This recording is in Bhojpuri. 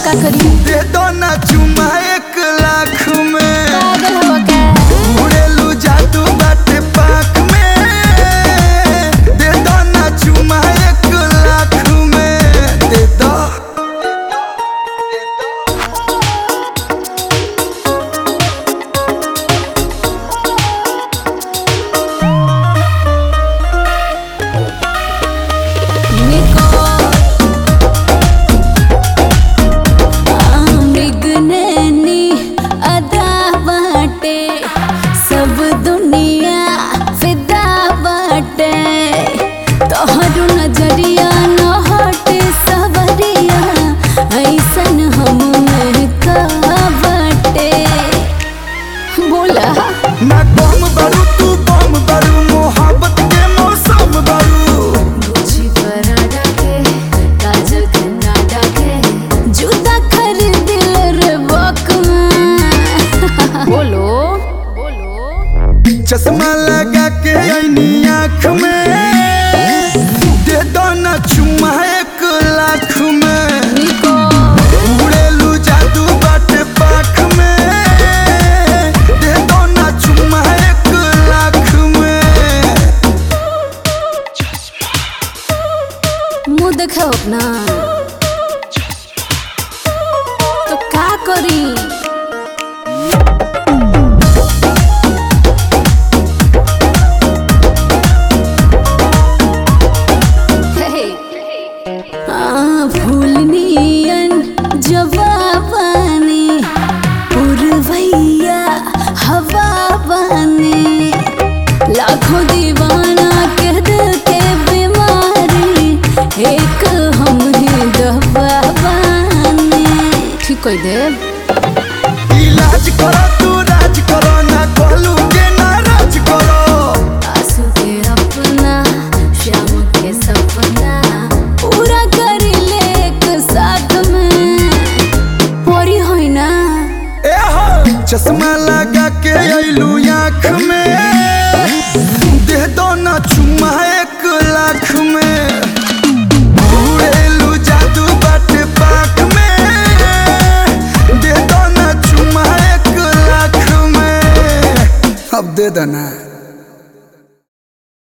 का करी दे दो ना चुमा एक लाख में पागल हवा का उड़ेलू जादू बाटे पाक में दे दो ना चुमा एक लाख में दे दो निको आमिगननी अदा बाटे सब दुनिया फिदा बाटे तोहरो नजरिया न हटे सवरिया ऐसन हम में का बाटे बोला ना कम बारू तू बम बारू मोहब्बत के मौसम बारू मुझी पराठा के काजल के नाडा के जूता खरीद रे बकमा बोलो बोलो चश्मा लगा के आईनी आँख में दे दो ना चुमा एक लाख में निको उड़ेलू जादू बाटे पाख में दे दो ना चुमा एक लाख में मुंह देखाओ अपना तो का करी हे आ भूलनियन जवाबानी पुरवैया हवा बानी लाखों दीवाना के दिल के बीमारी एक हम ही दवा बानी ठीक कह दे इलाज करो तू राज करो ना कहलू के नाराज करो आंसू के अपना शाम के सपना पूरा कर ले एक साथ में परी होई ना ए हो चश्मा लगा के आइलू आँख में दे दो ना चुमा एक लाख में उड़ेलू जादू बाटे पाख में दे दो ना चुमा एक लाख में अब दे देना